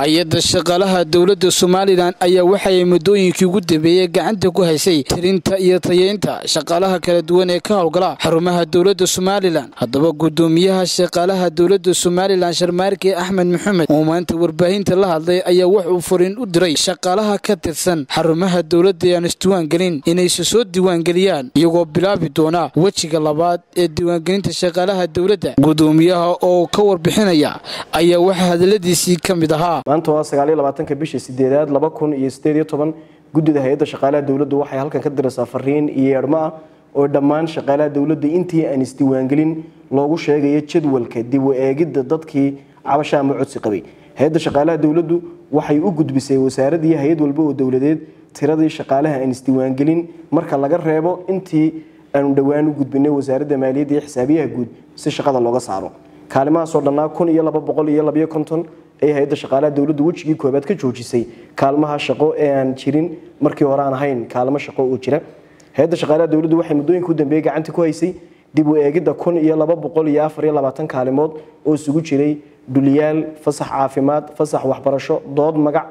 hay-adda shaqaalaha dowladda somalilan ayaa waxay muddooyinkii ugu dambeeyey gacanta ku haysay tirinta iyo tayeynta shaqaalaha kala duwan ee ka howlgala xarumaha dowladda somalilan haddaba guddoomiyaha shaqaalaha dowladda somalilan sharmaarke axmed maxamed oo maanta warbaahinta la hadlay ayaa wuxuu furiin u diray shaqaalaha ka tirsan xarumaha dowladda ee aan isdiiwaangelin inayse soo diiwaangeliyaan iyagoo bilaabi doona wejiga labaad ee diiwaangelinta shaqaalaha dowladda guddoomiyaha oo ka warbixinaya ayaa waxaa hadaladiisii ka mid ahaa maanta waa sagaaliyo labaatanka bisha sideedaad laba kun iyo sideed iyo toban guddida hay-adda shaqaalaha dowladdu waxay halkan ka diraysaa fariin iyo yeedhmo ah oo dhammaan shaqaalaha dowladda intii aan isdiiwaangelin loogu sheegayo jadwalka dib u eegidda dadkii cabasha ama codsi qabay hay-adda shaqaalaha dowladdu waxay u gudbisay wasaarad iyo hay-ad walba oo dowladeed tiradii shaqaalaha aan isdiiwaangelin marka laga reebo intii aanu dhowaan u gudbinay wasaaradda maaliyadda iyo xisaabiyaha guud si shaqada looga saaro kaalimahaasoo dhannaa kun iyo laba boqol iyo labayo konton ee hay-adda shaqaalaha dowladdu wejigii koobaad ka joojisay kaalmaha shaqo ee aan jirin markii hore aan ahayn kaalmo shaqo oo jira hay-adda shaqaalaha dowladdu waxay muddooyinka u dambeeyey gacanta ku haysay dib u eegidda kun iyo laba boqol iyo afar iyo labaatan kaalimood oo isugu jiray dhuliyaal fasax caafimaad fasax waxbarasho dood magac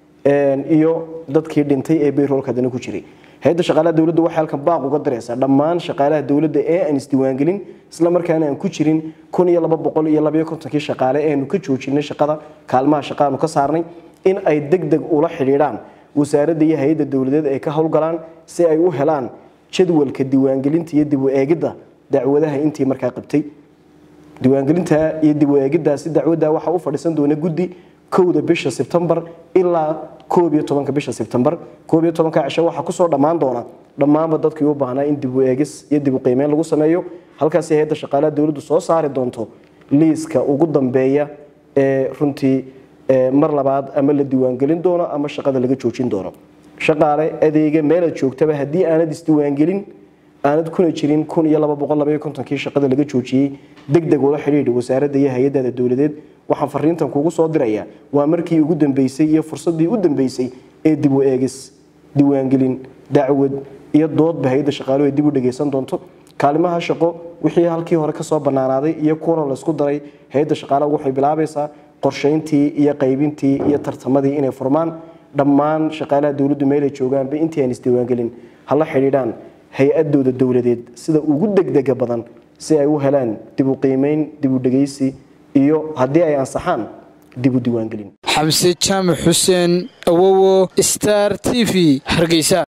iyo dadkii dhintay ee bayroolka haddana ku jiray hay-adda shaqaalaha dowladda waxay halkan baaq uga diraysaa dhammaan shaqaalaha dowladda ee aan isdiiwaangelin isla markaana aan ku jirin kun iyo laba boqol iyo labayo kontonkii shaqaale eanu ka joojinay shaqada kaalmaha shaqaanu ka saarnay in ay deg deg ula xidhiidhaan wasaaradda iyo hay-adda dowladeed ay ka howlgalaan si ay u helaan jadwalka diiwaangelinta iyo dib u eegidda dacwadaha intii markaa qabtay diiwaangelinta iyo dib u eegiddaasi dacwadda waxaa u fadhiisan doona guddi kowda bisha sebtembar ilaa koob iyo tobanka bisha sebtembar koob iyo tobanka cisho waxaa kusoo dhammaan doona dhammaanba dadkii u baahnaa in dib u eegis iyo dib u qiimeyn lagu sameeyo halkaasi hay-adda shaqaalaha dowladdu soo saari doonto liiska ugu dambeeya ee runtii mar labaad ama la diiwaangelin doono ama shaqada laga joojin doono shaqaale adeega meelaad joogtaba haddii aanad isdiiwaangelin aanad kuna jirin kun iyo laba boqol labaiyo kontonkii shaqada laga joojiyey deg deg ula xidhiidha wasaaradda iyo hay-addaada dowladeed waxaan fariintan kugu soo dirayaa waa markii ugu dambeysay iyo fursaddii u dambeysay ee dib u eegis diiwaangelin dacwad iyo doodba hay-adda shaqaaluhu ay dib u dhagaysan doonto kaalimaha shaqo wixii halkii hore kasoo banaanaaday iyo kuwana laysku daray hay-adda shaqaalaha waxay bilaabaysaa qorshayntii iyo qaybintii iyo tartamadii inay furmaan dhammaan shaqaalaha dowladdu meelay joogaanba intii aan isdiiwaangelin hala xidhiidhaan hay-adooda dowladeed sida ugu degdega badan si ay u helaan dib u qiimeyn dib u dhegaysi iyo haddii ay ansaxaan dib u diiwaangelin xamse jaamac xuseen awowo star t v hargeysa